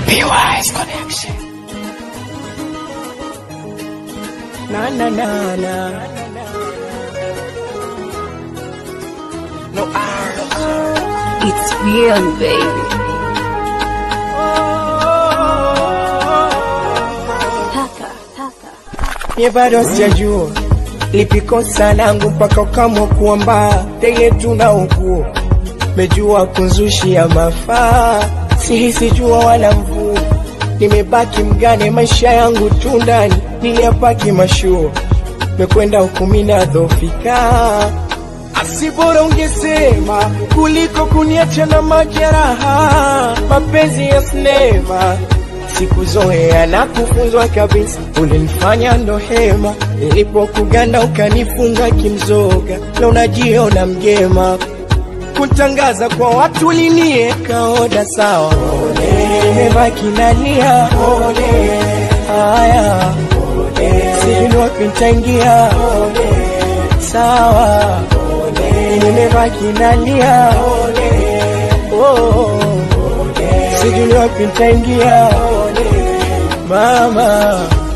PY's Connection. Na na na na. No R, no R. It's real, baby. Taka, taka. Mie bado sijajua lipi kosa langu mpaka ukamwa kuamba tege tuna ukuo mejua kunzushia mafaa sihisi jua wala mvua nimebaki mgane maisha yangu tu ndani niliyapaki mashuo mekwenda hukumina dhofika asibora ungesema kuliko kuniacha na majeraha mapenzi ya sinema sikuzoea na kufunzwa kabisa, ulinifanya ndo hema. Nilipokuganda ukanifunga kimzoga, na unajiona mgema. Kutangaza kwa watu linieka oda sawa, nimebaki nalia haya, sijui ni wapi nitaingia sawa, nimebaki nalia oh, sijui ni wapi nitaingia mama